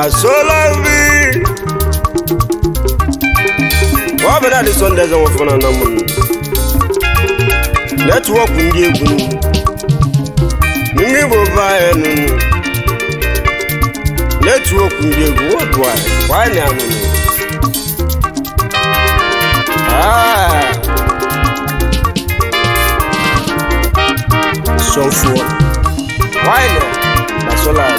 asolavi ọbịara dị sọnde eze nwefọ na nam netwọk ndị egwu n'ime igbo vaịnụ netwọk ndị egwu wọdụwaị kwaịna anụnụ Ah. sọfụọ kwaịna na solar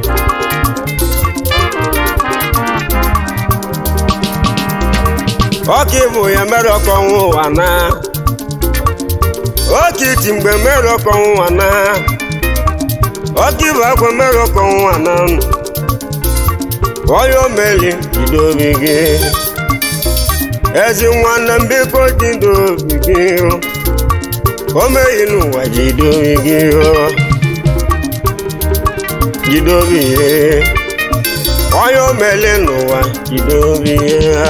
ọka ịbụ ya mere ọkọnwụ ụwa na oke iti mgbe mere ọkọnwụ ụwa na ọka ịbụ akwa mere ọkọnwụ ụwa na onye omeli jide obi gị ezi nwanne m biko jide obi gị o meghị n'ụwa jide obi gị jide obi gị onye omeli n'ụwa jide obi ya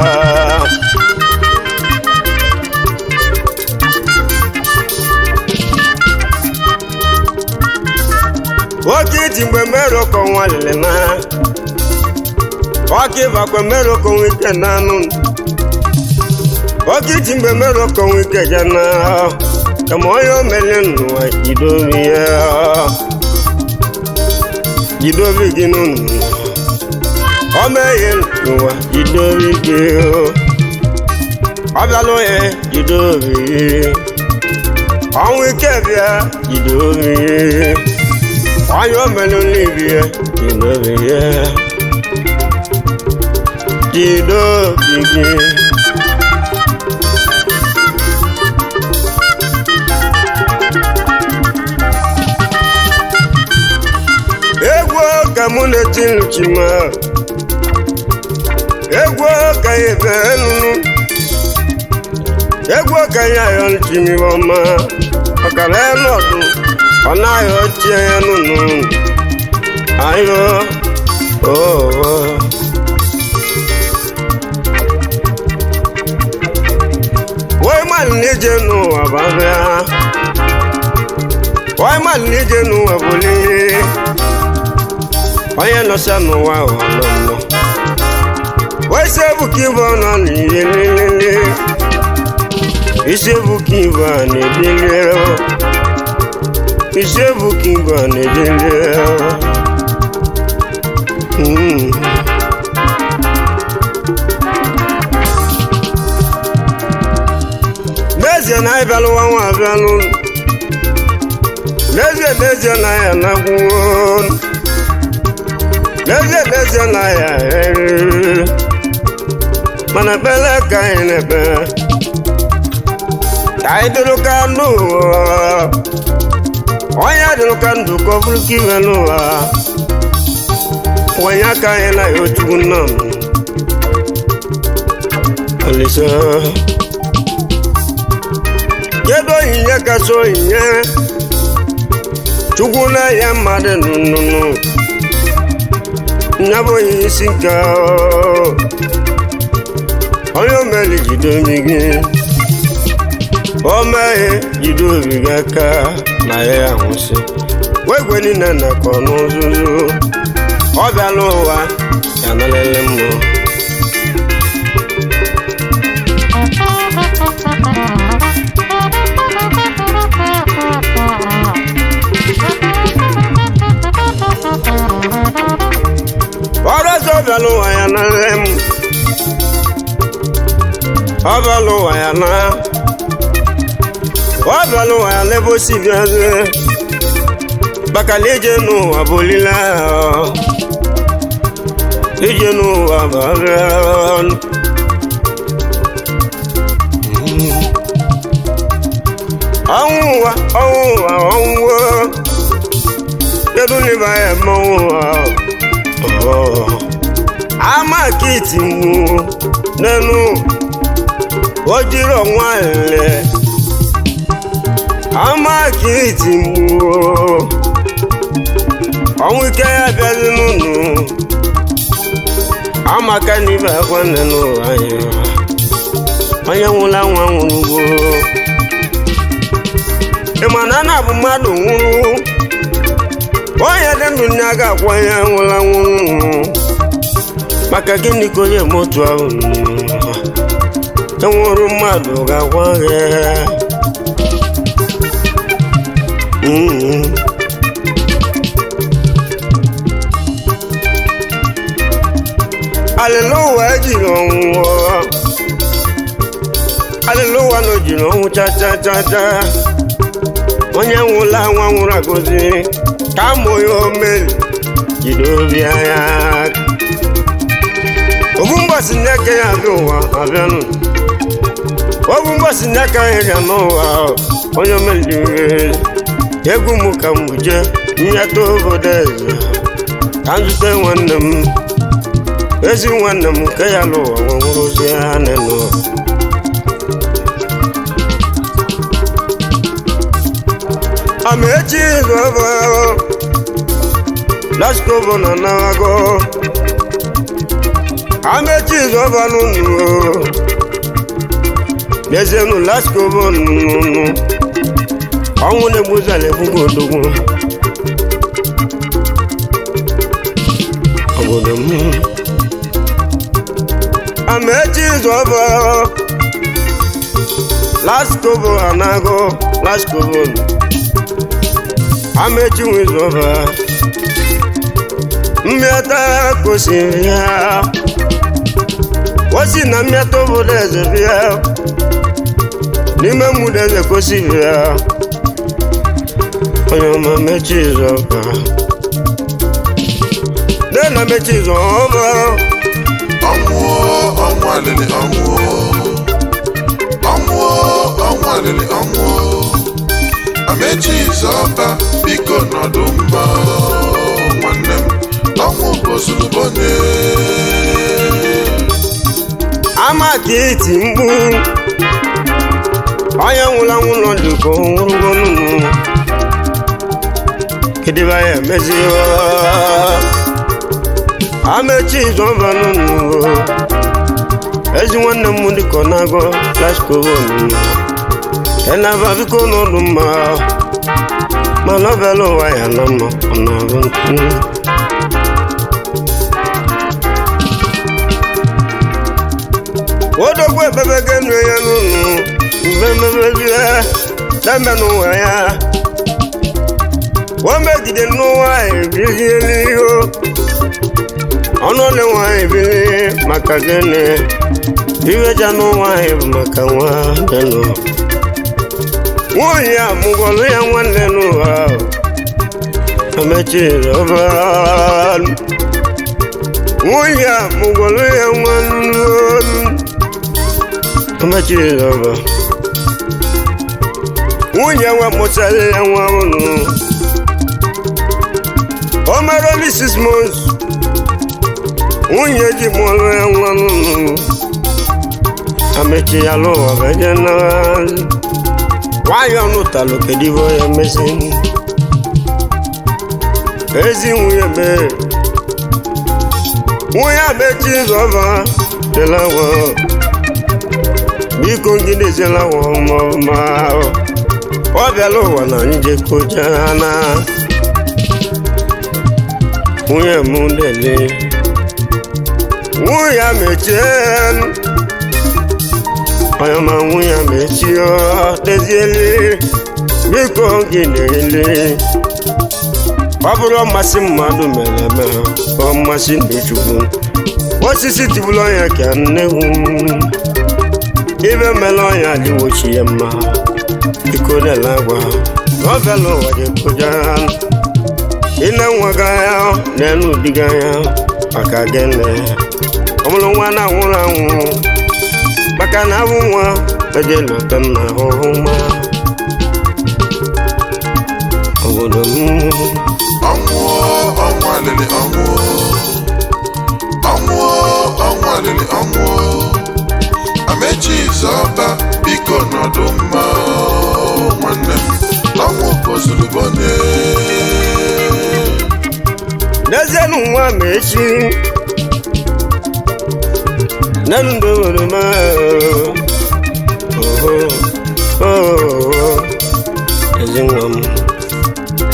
nwoke iji mgbe merụkọ nwa lele na ọka ịbakwa merụkọ nwa ike na anụ nwoke iji mgbe merụkọ nwa ike ja na kama onye omeli n'ụwa jide obi ya jide obi gị n'ụnụ ọ meghe n'ụwa jide obi gị ọ bịala onye jide obi ọnwụ ike bịa jide obi onye omelu n'ibi ya jide obi ya jide obi gị egwu ka mụ na-eti nchima egwu ka ya ebe nụnụ egwu ka ya ayọ nchimi ọma ọkara ya nọdụ ọ na-ayọ ochie ya nụnụ ayọ oo wọ́n má níje nù àbáfẹ́ wọ́n má níje nù àbúlé onye nọsa n'ụwa ọlọlọ wese bukiva nọ n'iyelelele ise bukiva na-edele ise bukiva na-edele Mm. n'ezie na anyị bịalụwa nwa abịalụ n'ezie n'ezie na anyị anagwuo n'ezie n'ezie na ya eriri mana ekpele ka anyị na-ekpe ka anyị dịrị ka ndụ onye dịrị ka ndụ ka ọ bụrụ ka iwe n'ụwa wenye aka anyị na ya otukwu nna m Olise kedu onyinye kacha onyinye chukwu na-enye mmadụ nnụnụ nya bụ onye isi nke onye omeli jide obi gị o meghe jide obi gị aka na ya ahụsị wegwe niile nakọ n'ụzụzụ ọ bịala ụwa ya nalele mmụọ ọrụ ọzọ ọ bịala ụwa ya nalele m ọ bịala ụwa ya na ọ bịala ụwa ya n'ebe o si bịazie maka na ije n'ụwa bụ olileanya ije n'ụwa bụ abịa ọnwụ ụwa ọnwụ ụwa ọnwụ kedu n'ebe anyị eme ọnwụ ụwa ama kiti mụ n'enu ojiri ọnwa ele ama kiti mụ ọnwụ ike ya bịazi n'ụnụ amaka n'ibe akwa nne n'ụwa anyị onye nwụla nwa nwụrụ ugbo ịma na na bụ mmadụ nwụrụ onye dị ndụ nye aga akwa ya nwụla nwụrụ maka gịnị ka onye moto ahụ enwere mmadụ ga-agwa gị Mm. Aleluya ejiri ọnwụ Aleluya na ojiri ọnwụ cha cha cha cha onye nwụla nwa nwụrụ agọzi ka mụ ya omeri jide obi anya obu mgbasi n'aka ya abịa ụwa abịanụ obu mgbasi n'aka ya bịa n'ụwa onye omeri egwu m ka m buje nyeta obodo eze ka m zute nwanne m ezi nwanne m nke ya n'ụwa nwụrụzi ya n'elu amechi zọba laskobo na nago amechi zọba nunu n'ezienu laskobo nunu ọnwụ na-egbuzala egbugo odogwu obodo m amechi zọba laskobo anago laskobo amechi nwezọba mmịata kwesịrị ya osi na mmịata obodo eze bịa n'ime mmudo eze kwesịrị ya onye ọma mechi zọba nne na mechi zọba ọnwụọ ọnwụ alịlị ọnwụọ ọnwụọ ọnwụ alịlị ọnwụọ amechi zọba biko nọdụ mma nwanne m ọnwụ bozulubonye ama ka iti mkpu onye nwụrụ anwụ nọ dị ka nwụrụgo nnụnụ kedebe ya emezi amechi zọba nnụnụ ezi nwanne m dịka ọ na-agọ laskobo nnụnụ enaba biko n'ọdụ mma ma nọbelu ụwa ya na mma ọ na-arụ ntụ odogwu ebebege nnu ya n'ụlọ mgbe mmebezie deme n'ụwa ya o megide n'ụwa ebiliela ihe ọnụ ole nwanyị bili maka gịnị iweja n'ụwa anyị bụ maka nwa denụ nwunye a mụgwọlụ ya nwanne n'ụwa ahụ amechiri ọba nwunye a mụgwọlụ ya nwanne amechiri ọba nwunye nwa mụtara ya nwa ụlọ o mere only six months nwunye ji mụọlụ ya nwa ụlọ amechi ya lụwa beje na nwanyị ọnụtalụ kedu ibe ya mezi ezi nwunye mee nwunye amechi zọba dịlawa biko ngidezelawa ọmọma ọ bịala ụwa na njekoja na nwunye m dele nwunye mechie onye ma nwunye mechie deziele biko gị na-ele ọ bụrụ mmasị mmadụ mere eme ọ mmasị ndechukwu osisi tibụlụ ọnya ka nnegwu ibe mere ọnya dịwochi ya mma biko nela agwa nọvel ụwa dịkụja ine nwaga ya n'elu diga ya maka gịnị ọmụrụ nwa na-anwụrụ anwụ maka na abụ nwa eje lọta nna ahụhụ ma obodo m ọnwụọ ọnwụ alịlị ọnwụọ ọnwụọ ọnwụ alịlị ọnwụọ amechi zọba biko nọdụ mma nwanne m ọnwụ bozulubonye n'ezienụ nwa ma echi n'elu ndị obodo ma oho oho ezi nwa m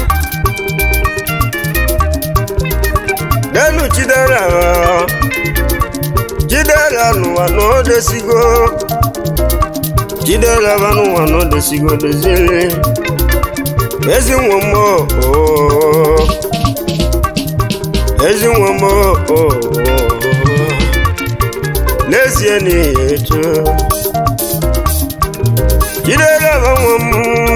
n'elu chidera jidere n'ụwa na o desigo jidere aba n'ụwa na o desigo doziere ezi nwa m oo ezi nwa m oo n'ezie n'ihi etu jidere aba nwa m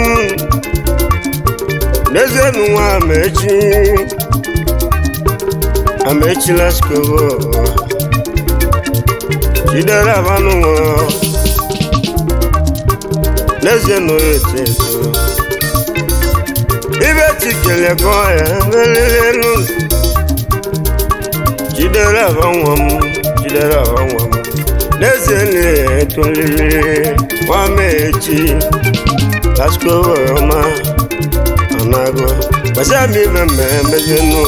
n'ezie n'ụwa amechi amechila skobo jidere aba n'ụwa n'ezie n'ụwa etu etu ibe tikele kọ ya melelelu jidere aba nwa m jidere aba nwa m n'ezie na-etolili nwamechi laskobo ọma anago gbasi ami ibe mme emezenu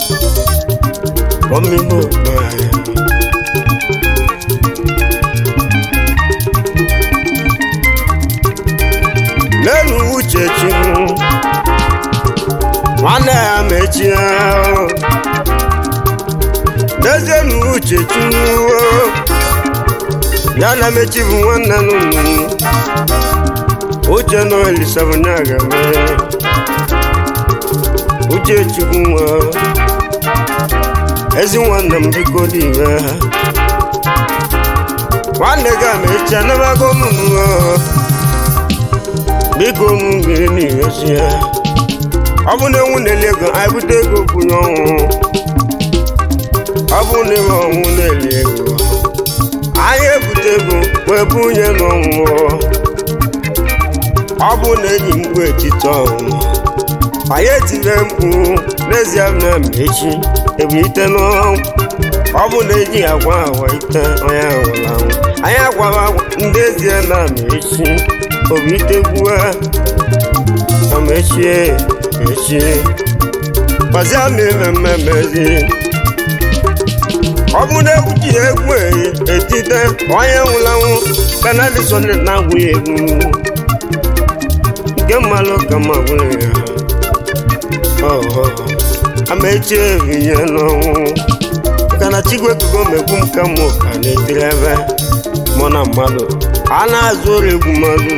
ọmịgbo gbara n'elu uche chukwu nwanne ya mechie ahụ n'ezie na uche chukwu ya na mechi bụ nwanne nụnụ uche na elisabụnya ga-eme uche chukwu nwa ezi nwanne m biko dị ibe ha nwanne gị amechi anabago nụnụ biko nụ gị n'ihe ya ọ bụ na enwu na-eli ego anyị bute ego kwunye ọnwụ ọ bụ na enwe ọnwụ na-eli ego anyị ebute ego wee bunye n'ọnwụ ọ bụ na eji mgbu etiti ọnwụ anyị etire mkpu n'ezie na echi ebulite n'ọnwụ ọ bụ na eji agwa agwa ite onye ahụrụ anwụ anyị agwara agwa ndị ezie na echi obitegbuo amechie echie gbazia m ememme mezi ọ bụ na egwu ji egwu eyi etite onye nwụlanwụ kanadison na-agwụ ya egwu nke mmalụ ka ma gwụrụ ya ọhọ amaechi ehihie n'ọnwụ maka na chigwe kugo megbu m ka mụ ka na-etiri ebe mụ na mmadụ a na-azụ ụlọ egwu mmadụ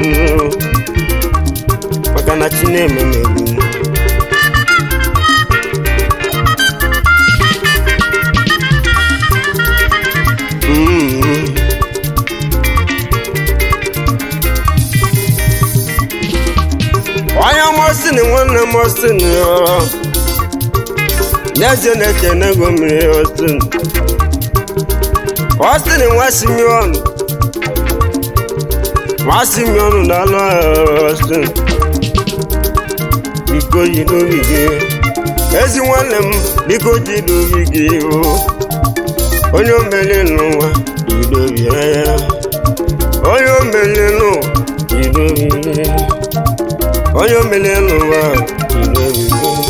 maka na chi na-eme m egwu Mm. onye mọstin nwanne mọstin n'ezie na-ekene ego mmiri ọstin ọstin nwa simion nwa simion na-alụ ọstin biko ji n'obi gị ezi nwanne m biko ji n'obi gị o onye omeli n'ụwa jidobi ya onye omeli n'ụwa jidobi onye omeli n'ụwa jidobi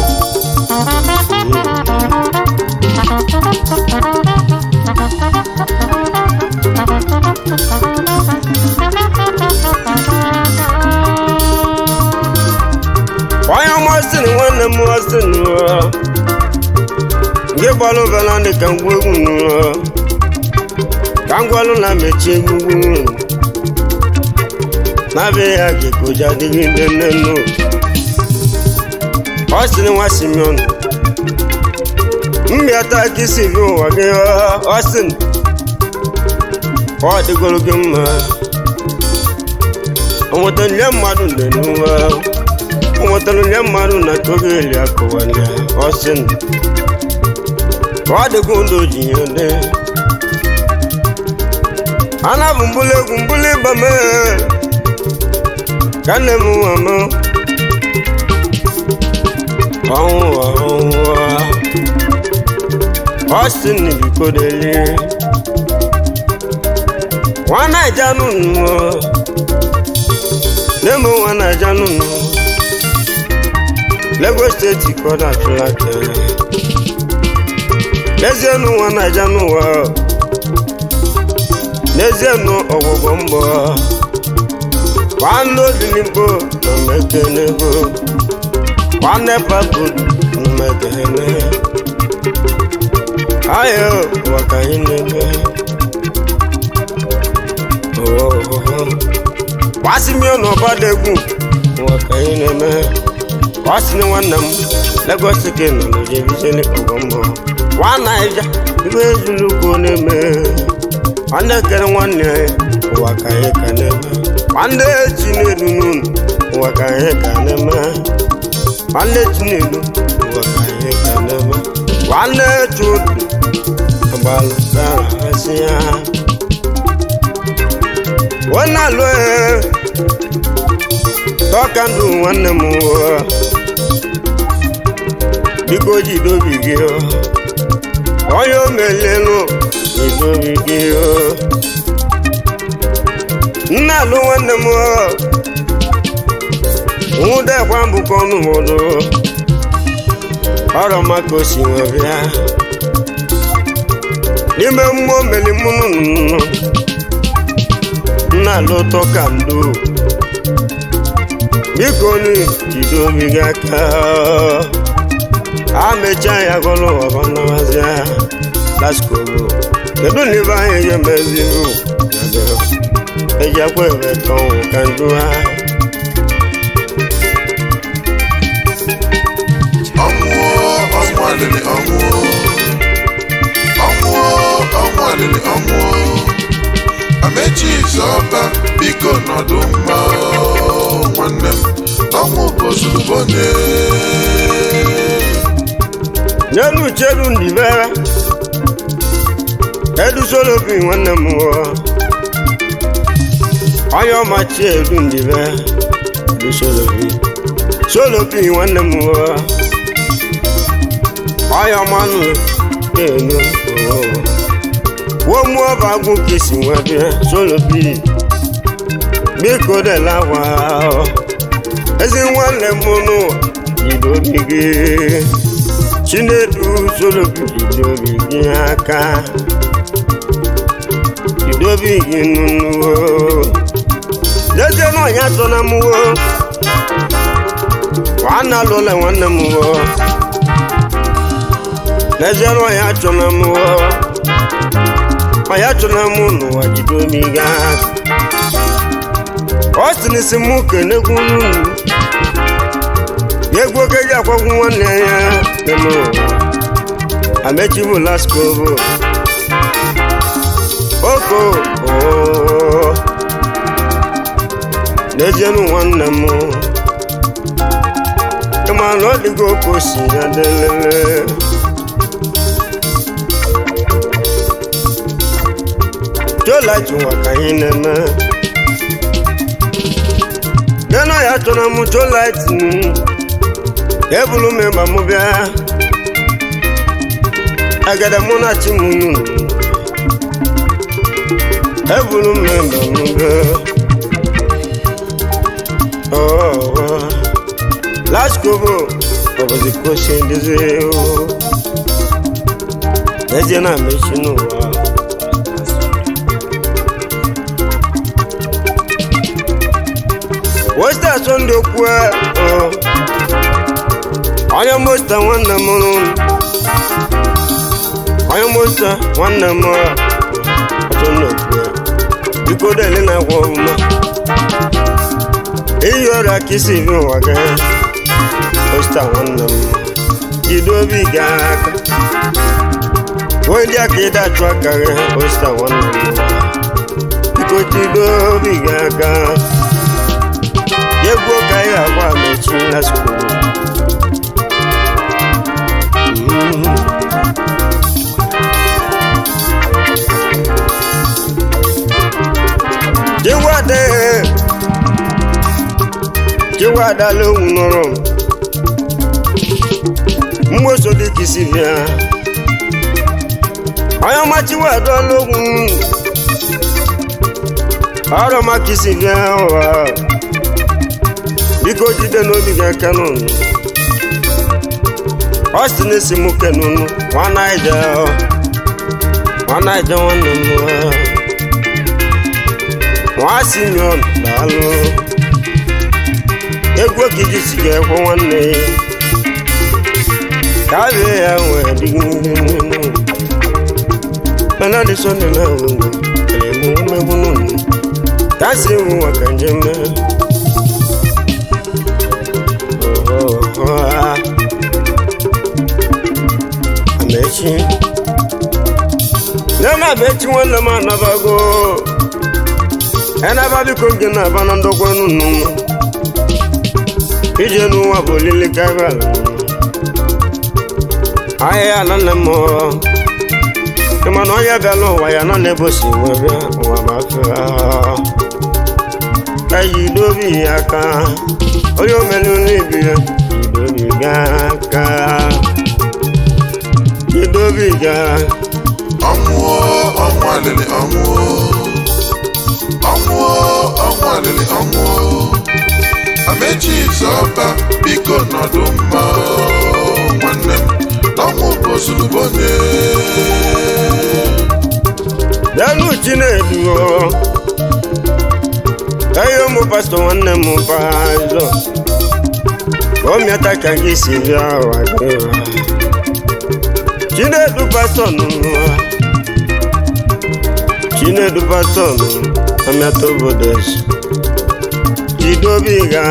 onye ọmasịrị nwanne m ọsịrị n'ụwa nke gbalụ bela dị ka ngwa egwu n'ụwa ka ngwalụ na mechie egwugwu na-abịa ya ka ekoja adịghị ndị nne nnu ọ sịrị nwa simeon mmịata ka isi bi ụwa gị ọ sị ọ dịgoro gị mma o nwetara nye mmadụ ndị n'ụwa o nwetara nye mmadụ na kogo eli akụwalịa ọ sị ọ dịgo ndụ ji ya dị ana bụ mbụli egwu mbụli ịba m ka nne m nwa m ọnwụwa ọnwụwa ọstin bikodeli nwa naija nụnụ nne m nwa naija nụnụ Lagos steeti kọda atụlake n'ezie nụ nwa naija n'ụwa n'ezie nụ ọgwụgwọ mbọ nwanne odinigbo na mekenego nwanne papu na mekene ayo ụwa ka anyị na-eme wasimio na ọbada egwu ụwa ka anyị na-eme wasị na nwanne m Lagos ke nọ n'ojebizeli ọgọmmọ nwa naija ibe ezulu ka ọ na-eme nwanne kere nwanne ya ụwa ka anyị ka na-eme nwanne chinedu n'unu ụwa ka anyị ka na-eme nwanne chinedu ụwa ka anyị ka na-eme nwanne chudu agbalụ ka asị ya wọ́n lọ ẹ̀ tọ́ka ndụ nwanne m ụwa biko jidobi gị ọ onye o melelu jidobi gị ọ nna alụ nwanne m ọ nwụdekwa mbụkọ ọnụ ụfọdụ ọrọ maka o si nwe bịa n'ime mmụọ meli mụnụ nnụnụ nna lụtọ ka ndo biko nu jide obi gị aka amecha ya gọlụ ọbanawazia laskoro kedu na ibe anyị ga-emezi ejakwa ebe tọnwụ ka ndu ha ọnwụ ọnwụ alịlị ọnwụ ọnwụ ọnwụ alịlị ọnwụ amechi zọba biko nọdụ mma nwanne m ọnwụ bụ ozugbo onye n'elu cheru ndibe edusolobi nwanne m nwụọ onye ọmachi eru ndibe edusolobi solobi nwanne m nwụọ onye ọmanụ enu wọ́n mú ọba gún kìsì wọn bí solobi bíkò dẹ̀ láwa ẹsẹ̀ wọn lẹ̀ múnú ìdòbíge chinedu solobi ìdòbíge aka ìdòbíge nínú o jẹjẹ náà yàtọ̀ náà mú o wàá nà lọ́lẹ̀ wọn nà mú o jẹjẹ náà yàtọ̀ náà mú o ma ya chọrọ m n'ụwa jide omi gaa ọ sị n'isi m kenegwu unu ya egwu oge ji akwagwu nwanne ya dị n'ụwa amechi bụ laskobo oko oo n'ezienu nwanne m ịma na ọ dịgo oke osi ya delele jọlaji nwa ka anyị na-eme bịana ya chọrọ m jọlaiti ebulu m ịgba m bịa agada mụ na chi m nunu ebulu m ịgba m bịa laskobo ọbọdị kosi ndezi ezie na mechi n'ụwa westa sonde kwe onye mosta nwanne m onye mosta nwanne m sonde kwe biko dele na agwa ọma iyi ọrịa ka isi bi ụwa gị mosta nwanne m jide obi ga aka wee ndị aka ịda achụ aka gị mosta nwanne m biko jide obi ga aka egwu ka anyị agwa mechi na skulu jiwade jiwada lóhùn nọrọ mgbosodi kìsì bịa onye ọma jiwada lóhùn ọrụ ọma kìsì bịa ụwa biko jide n'obi gị aka n'ụnụ ọ sị na-esi m ke n'ụnụ nwanaija nwanaija nwanne m nwa simion daalụ egwu okiji si ga-ekwe nwanne ka a bịa ya nwee dịghị mana dị sọnde na nwegwe emegbu n'ụnụ ka si ewu maka njem mee nwanne m anabago enaba biko gị na-aba na ndokwa nunu ije n'ụwa bụ olili karịa ahịa na nne m ịma na onye bịala ụwa ya nọ na-ebosi wee bịa ụwa ma fere eji dobi ya aka onye omelu n'ibi ya jidobi ga aka jidobi ga ọnwụọ ọnwụ alịlị ọnwụọ ọnwụọ ọnwụ alịlị ọnwụọ amechi zọba biko nọdụ mma nwanne m n'ọnwụ bụ ozugbo onye lẹ́nu chinedu o ẹyọ mo pásítọ̀ nwanne m pásítọ̀ omiata ka gị si bịa ụwa gị wa chinedu pásítọ̀ nụ wa chinedu pásítọ̀ nụ omiata obodo ezi jidobi ga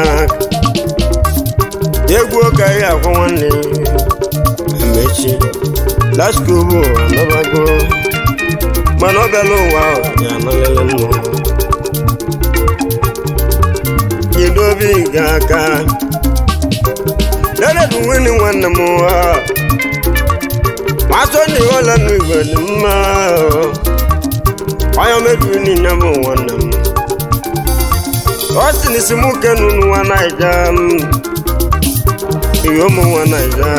egwu ụka ya akwa nwanne emechi laskobo anabago mana ọ bịala ụwa ahụ ya anọghịla mmụọ jidobi ga aka leredu nwunye nwanne m ụwa masọ na ịghọla n'igwe dị mma onye mebiri niile bụ nwanne m ọ sị na isi m kenu nwa naija m ihe ụmụ nwa naija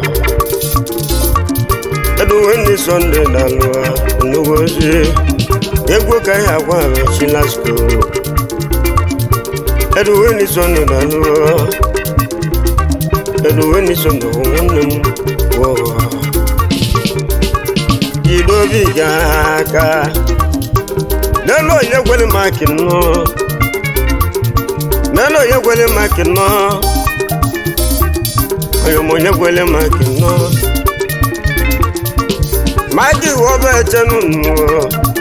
kedu wendy sunday dalụa nnukwu ozi egwu ka ihe agwa mechi lasko kedu wendy sunday dalụa kedu wendy sunday bụ nwanne m wụwa jidobi ga aka n'elu onye gwere maki nnọ n'elu onye gwere maki nnọ onye m onye gwere maki nnọ magi wọba echenu nnụọ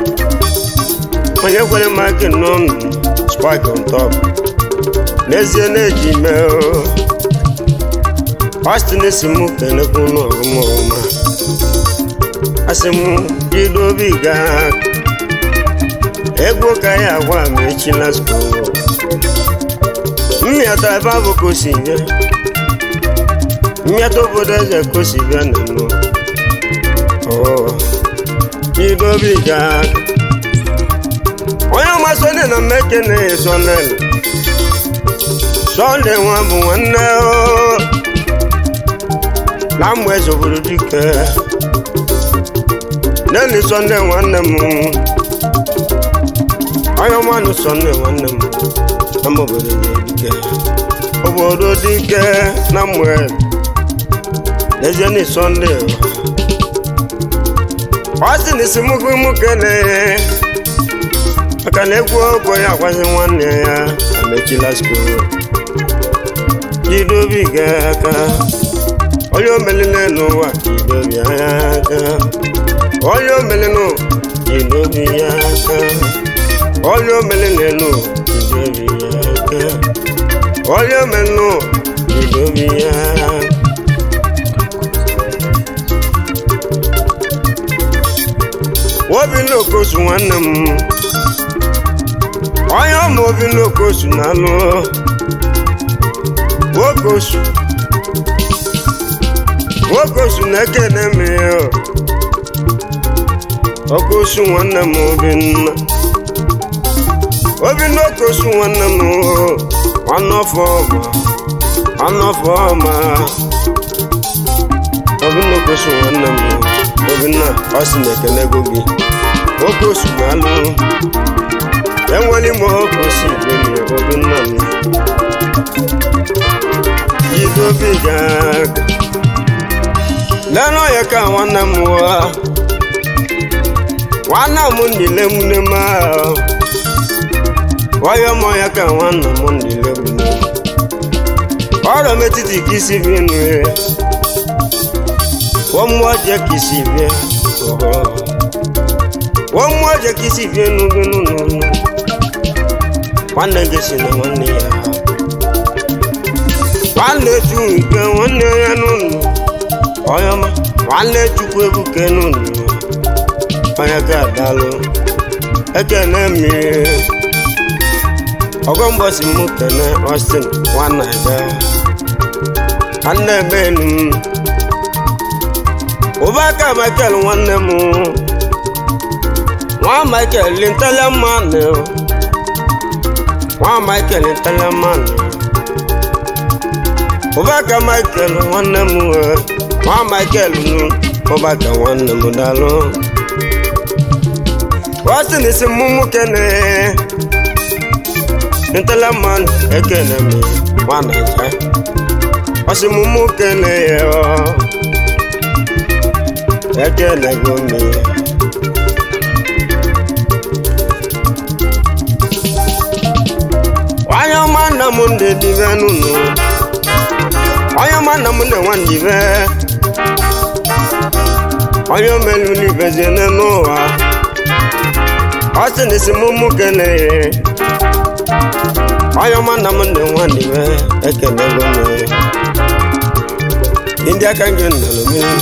onye kwere magi nnọọ spike on top n'ezie na-eji mee ọstin si m kenekwu n'ọgụmọma asị m jido obi gaa egwu ka ya agwa m echi na skul mmịata ebe abụ ka o si bịa mmịata obodo eze ka o si bịa na mmụọ idobi ga onye ọma sonde na mmekene sonel sonde nwa bụ nwanne o na mgbe zoburu dike neni sonde nwanne m onye ọma nụ sonde nwanne m na mgbe obodo dike obodo dike na mgbe n'ezie ni sonde ọ sị na isi mụgụ mụ kelee maka na egwu ọgwụ ya agwazi nwanne ya amechila skul jidobi ga aka onye omelile n'ụwa jidobi ya aka onye omelinu jidobi ya aka onye omelile nụ jidobi ya aka onye omelinu jidobi ya aka obi n'okosu nwanne m onye ọma obi n'okosu na-alụ okosu okosu na-ekene m ya okosu nwanne m obinna obi n'okosu nwanne m nwanne ọfọ ọma nwanne ọfọ ọma obi n'okosu nwanne m obinna ọ sị na ekene ego gị oke osu na-alụ enwere m oke osi ibeni obinna m jidobi ga lere ọya ka nwanne m wa nwanne m ndile mune m ọya m ọya ka nwanne m ndile mune ọrọ m etiti ka isi bi nụ wọ́n mú ọjẹ́ kì í sì bẹ́ wọ́n mú ọjẹ́ kì í sì bẹ́ nùgbẹ́nùnù nwanne gị si na nwanne ya nwanne ju nke nwanne ya n'ụlọ ọyọma nwanne chukwu ebuke n'ụlọ onye ka adalụ ekene mi ọgọmbọsi mụ kene Austin nwanna ebe nwanne ebe enu m ụbaka Michael nwanne m nwa Michael lintele mmanụ nwa Michael lintele mmanụ ụbaka Michael nwanne m eh, nwa Michael nụ ụbaka nwanne m dalụ Austin isi mụ mụ kene ntele mmanụ ekene m nwa Naija ọsị mụ mụ kene ya ọ ekene go m onye ọma nna m ndị dibe nụnụ onye ọma nna m ndị nwa ndibe onye omelu n'ibezie n'ụwa ọ sị na isi mụ mụ kele onye ọma nna m ndị nwa ndibe ekelego m ndị aka gị nnọrọ mmiri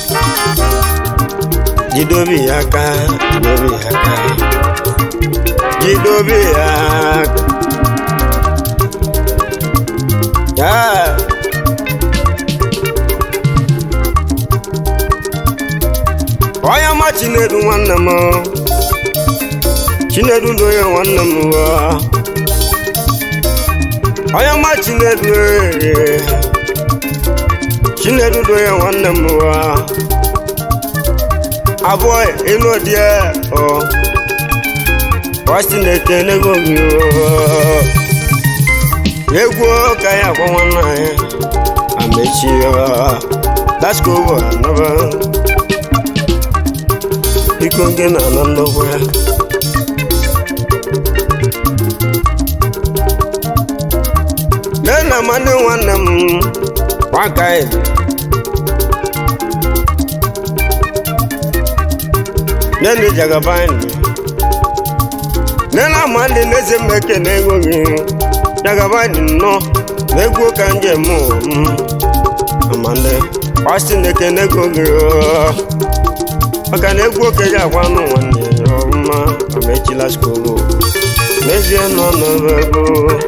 jide obi ya aka jide obi ya aka jide obi ya aka ya onye ọma chinedu nwanne m chinedu dị onye nwanne m wa onye ọma chinedu ee chinedu dị onye nwanne m wa abụọ ịnụ dị ọ ọsị na-ekenego gị oo. egwu ka ya agwa nwanne anyị amechi daskovo anaba biko gị na anọ nnukwu ya nne na amadị nwanne m nwakaị nne na ijagabanyị nne na amadị n'eze mmeke na ego gị jagabanyị nnọọ na egwu ka njem m amande ọsị na-ekene ego gị oo. maka na egwu oke ji agwa anụ nwanne ya ọma amechila skobo mezie nọ n'ebe ego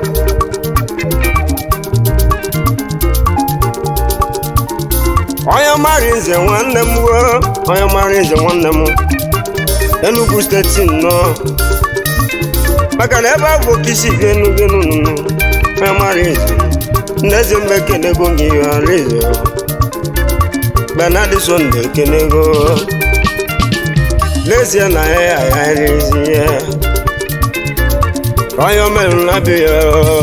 onye mara nze nwanne m woo onye mara nze nwanne m Enugu steeti nnọọ maka na ebe a bụ oke isi bi Enugu nụnụnụ onye mara nze nneze mba ekenego gị alaeze Bernard Sunday ekenego n'ezie na ya ya agharịzi ya onye omerụ na-abịa ya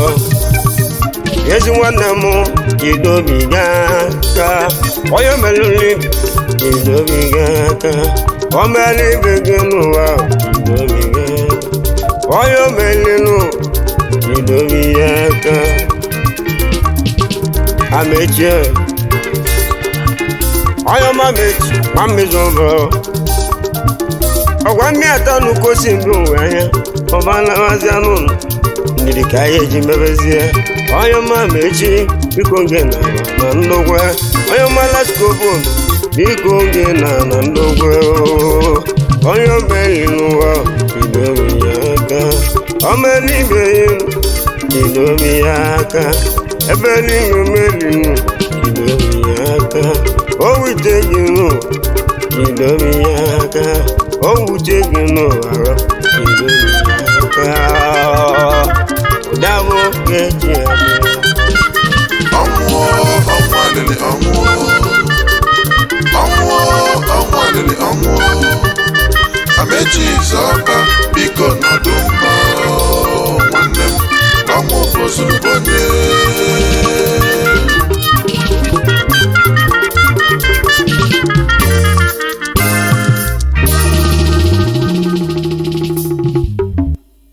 ezi nwanne m jidobiga aka onye omerụ nri jidobiga aka o mere ibe gị n'ụwa jidobiga onye omelinu jidobiga aka amechie onye ọma mechi ma mmezi ọbụ ọgwa mmiri atọ nnukwu osi mbụ nwe anya ọba nlawazi anụ ndidi ka anyị eji mebezie onye ọma mechi biko nge na na ndogwe onye ọma laskobon biko nge na na ndogwe onye obeli n'ụwa bidobi ya aka ọmelibe bidobi ya aka ebe niile melinu bidobi ya aka o wite gị n'ụwa bidobi ya aka o wute gị n'ụwa bidobi ya aka ụdabụ ga-eji